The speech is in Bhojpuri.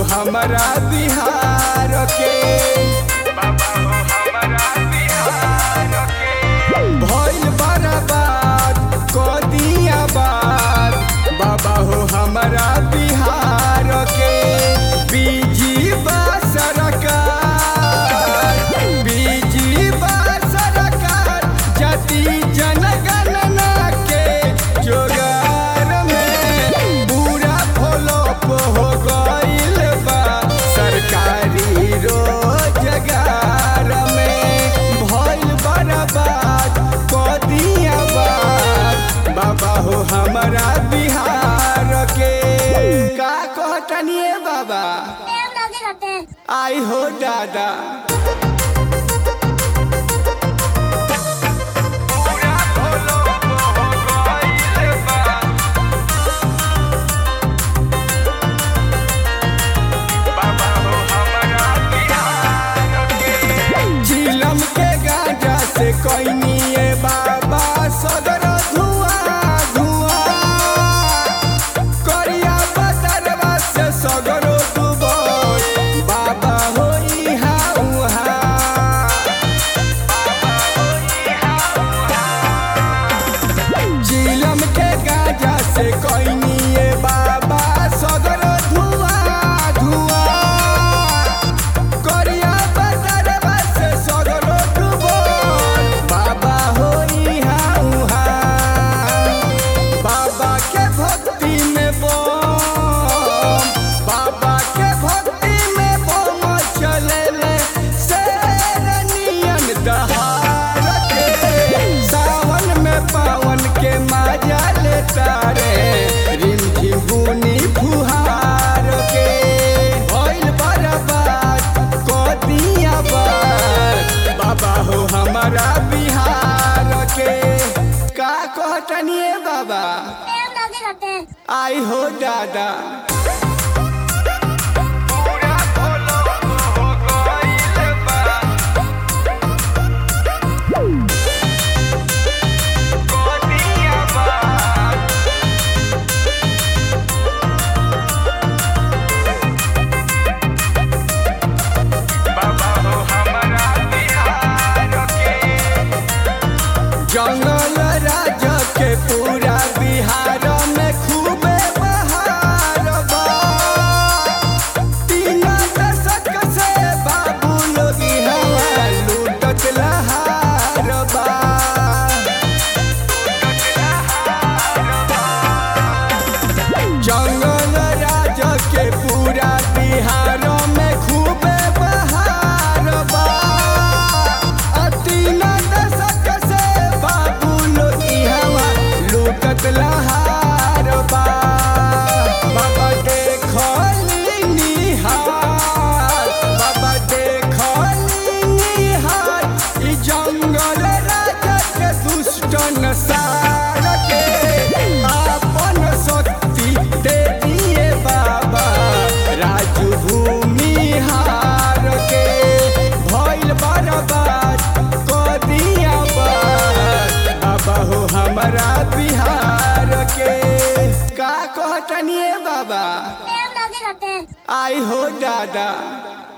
हमारा बिहार के बाबा हो हमारा बिहार के भइल बर्बाद क दिया बात बाबा हो हमारा बिहार के बीजी बा सरकार बीजी बा सरकार जाति जनगणना के जोगार में पूरा फ्लॉप हो गइल बा सरकारी रोजगार में भइल बर्बाद क दिया बात बाबा हो हमारा बिहार के का कहतनिए बाबा टाइम लगेगा टाइम आई हो दादा झिलम के गाजा से कोइनिए बाबा सदर धुआं धुआं करिया बदरवा से सगरो डूबल बाबा हो इहा उहा झिलम के गाजा से कोइनिए बाबा सदर धुआं धुआं करिया बदरवा से सगरो डूबल बाबा हो इहा उहा बाबा के भक्ति में बम बाबा के भक्ति में बम चलेले शेरनियन दहाड़ के सावन में पावन के मजा लेता रे रिम झिम बुनी फुहार के भइल बर्बाद क दिया बात बाबा हो हमारा बिहार के का कहतनिए बाबा टाइम लगेगा टाइम आई हो दादा जंगल राज के पूरा बिहार में खूबे बहार बा तीन दशक से बाबू लोग हवा लूटत लहार बा जंगल राज के पूरा बिहार में खूबे बहार बा आ तीन दशक से बाबू लोग हवा लूटत लहार बा बाबा देखली निहार बाबा देखली निहार ई जंगल राज के दुष्ट नसार के आपन शक्ति दे दिए बाबा राजू भूमि हार के भइल बर्बाद क दिया बात बाबा हो हमारा बिहार के का कहतनिए बाबा टाइम लगेगा टाइम आई हो दादा